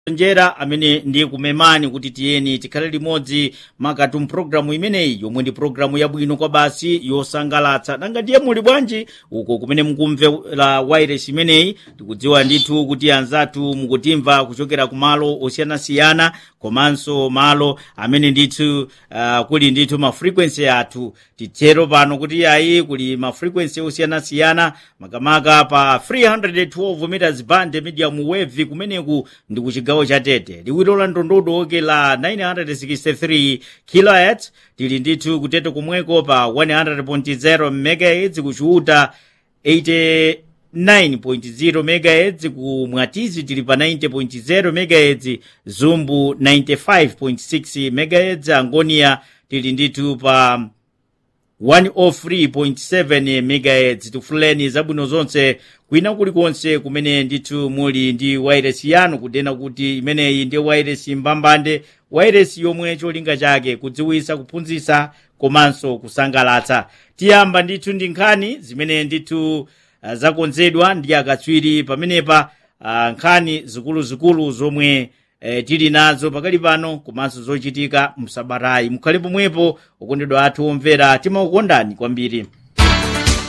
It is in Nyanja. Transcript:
njera amene ndi kumemani kuti tiyeni tikhale limodzi makatu mpulogalamu imeneyi yomwe ndi pulogalamu yabwino kwa basi yosangalatsa nanga ndiye muli bwanji uko kumene mukumvera wireless imeneyi tikudziwa ndithu kuti anzathu mukutimva kuchokera ku malo osiyanasiyana komanso malo amene ndithu uh, kuli ndithu ma frequency athu titero pano kuti ayi kuli ma frequency osiyanasiyana makamaka pa 312 meters band medium wave kumeneku ndi ku chigawo cha tete liwiro la ndondodo la 963 kilohertz tili ndithu kutete kumweko pa 100.0 megahertz kuchiuta 80 9.0 MHz ku Mwatizi tili pa 90.0 MHz Zumbu 95.6 MHz Angonia tili ndithu pa 103.7 MHz tifuleni zabwino zonse kwina kulikonse kumene ndithu muli ndi wireless yanu kudena kuti imeneyi ndi wireless mbambande wireless yomwe cholinga chake kudziwisa kuphunzitsa komanso kusangalatsa tiyamba ndithu ndi nkhani zimene ndithu uh, zakonzedwa ndi akatswiri pamenepa uh, nkhani zikuluzikulu zomwe eh, tili nazo pakali pano komanso zochitika msabatayi mukhale pomwepo okondedwa athu omvera timakukondani kwambiri